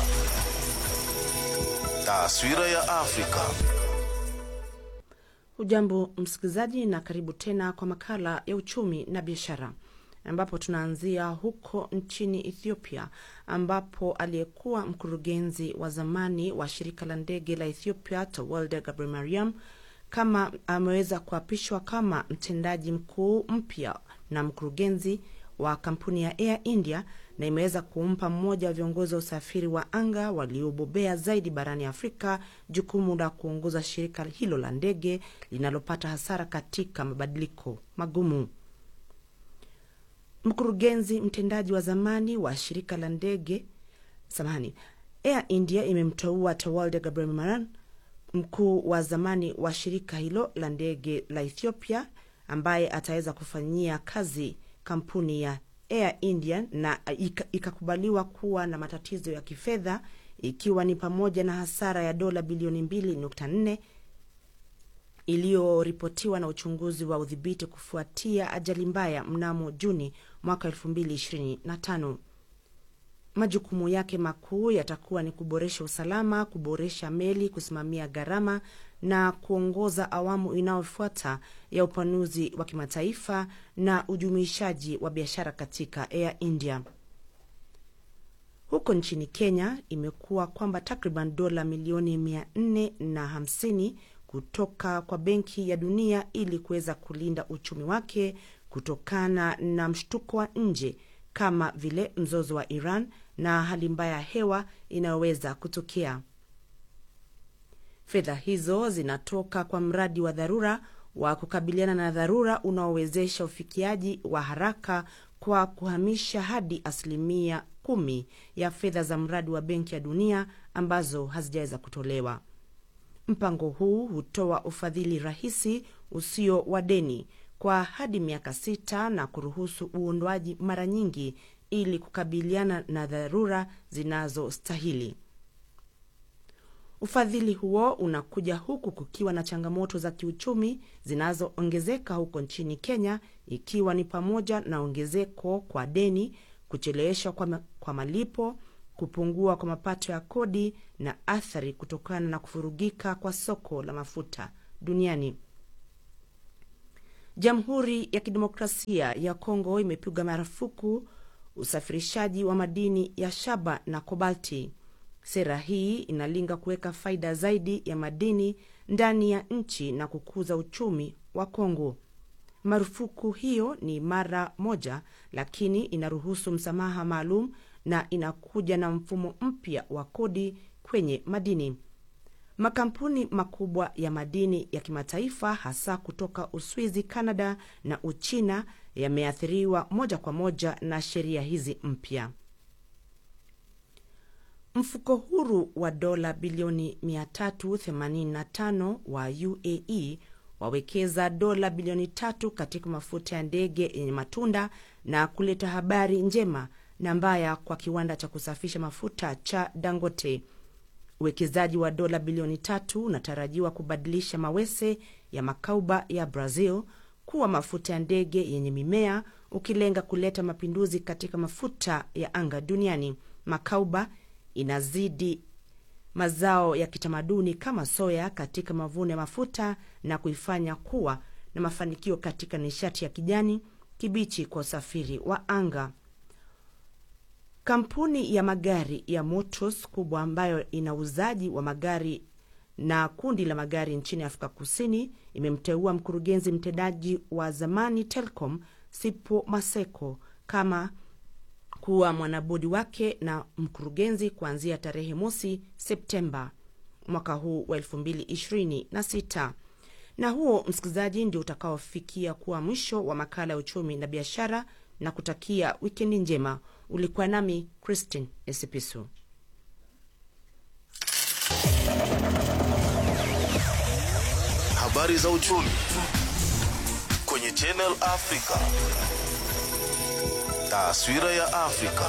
Taswira ya Afrika. Hujambo msikilizaji, na karibu tena kwa makala ya uchumi na biashara, ambapo tunaanzia huko nchini Ethiopia, ambapo aliyekuwa mkurugenzi wa zamani wa shirika la ndege la Ethiopia Tewolde Gebremariam kama ameweza kuapishwa kama mtendaji mkuu mpya na mkurugenzi wa kampuni ya Air India na imeweza kumpa mmoja wa viongozi wa usafiri wa anga waliobobea zaidi barani Afrika jukumu la kuongoza shirika hilo la ndege linalopata hasara katika mabadiliko magumu. Mkurugenzi mtendaji wa zamani wa shirika la ndege samahani, Air India imemteua Tewolde Gebremariam mkuu wa zamani wa shirika hilo la ndege la Ethiopia ambaye ataweza kufanyia kazi kampuni ya Air India na ika- ikakubaliwa kuwa na matatizo ya kifedha ikiwa ni pamoja na hasara ya dola bilioni 2.4 iliyoripotiwa na uchunguzi wa udhibiti kufuatia ajali mbaya mnamo Juni mwaka 2025. Majukumu yake makuu yatakuwa ni kuboresha usalama, kuboresha meli, kusimamia gharama na kuongoza awamu inayofuata ya upanuzi wa kimataifa na ujumuishaji wa biashara katika Air India. Huko nchini Kenya imekuwa kwamba takriban dola milioni mia nne na hamsini kutoka kwa Benki ya Dunia ili kuweza kulinda uchumi wake kutokana na mshtuko wa nje kama vile mzozo wa Iran na hali mbaya ya hewa inayoweza kutokea. Fedha hizo zinatoka kwa mradi wa dharura wa kukabiliana na dharura unaowezesha ufikiaji wa haraka kwa kuhamisha hadi asilimia kumi ya fedha za mradi wa Benki ya Dunia ambazo hazijaweza kutolewa. Mpango huu hutoa ufadhili rahisi usio wa deni kwa hadi miaka sita na kuruhusu uondoaji mara nyingi ili kukabiliana na dharura zinazostahili. Ufadhili huo unakuja huku kukiwa na changamoto za kiuchumi zinazoongezeka huko nchini Kenya, ikiwa ni pamoja na ongezeko kwa deni, kucheleweshwa kwa, ma kwa malipo, kupungua kwa mapato ya kodi na athari kutokana na kufurugika kwa soko la mafuta duniani. Jamhuri ya Kidemokrasia ya Kongo imepiga marufuku usafirishaji wa madini ya shaba na kobalti. Sera hii inalenga kuweka faida zaidi ya madini ndani ya nchi na kukuza uchumi wa Kongo. Marufuku hiyo ni mara moja, lakini inaruhusu msamaha maalum na inakuja na mfumo mpya wa kodi kwenye madini. Makampuni makubwa ya madini ya kimataifa hasa kutoka Uswizi, Kanada na Uchina yameathiriwa moja kwa moja na sheria hizi mpya. Mfuko huru wa dola bilioni 385 wa UAE wawekeza dola bilioni tatu katika mafuta ya ndege yenye matunda na kuleta habari njema na mbaya kwa kiwanda cha kusafisha mafuta cha Dangote. Uwekezaji wa dola bilioni tatu unatarajiwa kubadilisha mawese ya makauba ya Brazil kuwa mafuta ya ndege yenye mimea, ukilenga kuleta mapinduzi katika mafuta ya anga duniani. Makauba inazidi mazao ya kitamaduni kama soya katika mavuno ya mafuta na kuifanya kuwa na mafanikio katika nishati ya kijani kibichi kwa usafiri wa anga. Kampuni ya magari ya Motors kubwa ambayo ina uuzaji wa magari na kundi la magari nchini Afrika Kusini imemteua mkurugenzi mtendaji wa zamani Telcom Sipo Maseko kama kuwa mwanabodi wake na mkurugenzi kuanzia tarehe mosi Septemba mwaka huu wa 2026. Na huo msikilizaji, ndio utakaofikia kuwa mwisho wa makala ya uchumi na biashara, na kutakia wikendi njema. Ulikuwa nami Christine Esipisu. Habari za uchumi kwenye Channel Africa. Taswira ya Afrika.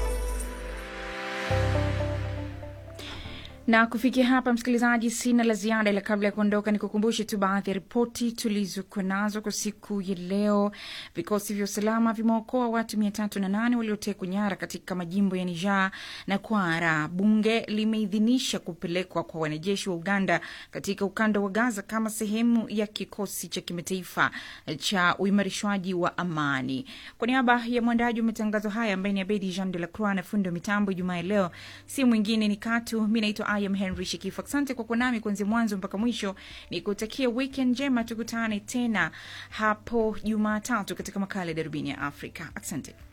na kufikia hapa msikilizaji sina la ziada ila kabla ya kuondoka ni kukumbushe tu baadhi ya ripoti tulizokuwa nazo kwa siku ya leo vikosi vya usalama vimeokoa watu mia tatu na nane waliotekwa nyara katika majimbo ya niger na kwara bunge limeidhinisha kupelekwa kwa wanajeshi wa uganda katika ukanda wa gaza kama sehemu ya kikosi cha kimataifa cha uimarishwaji wa amani kwa niaba ya mwandaji wa matangazo haya ambaye ni abedi jean de la croix na fundi wa mitambo jumaa ya leo si mwingine ni katu mi naitwa I am Henry Shikifu. Asante kwa kuwa nami kuanzia mwanzo mpaka mwisho. Ni kutakia weekend njema, tukutane tena hapo Jumatatu katika makala ya Darubini ya Afrika. Asante.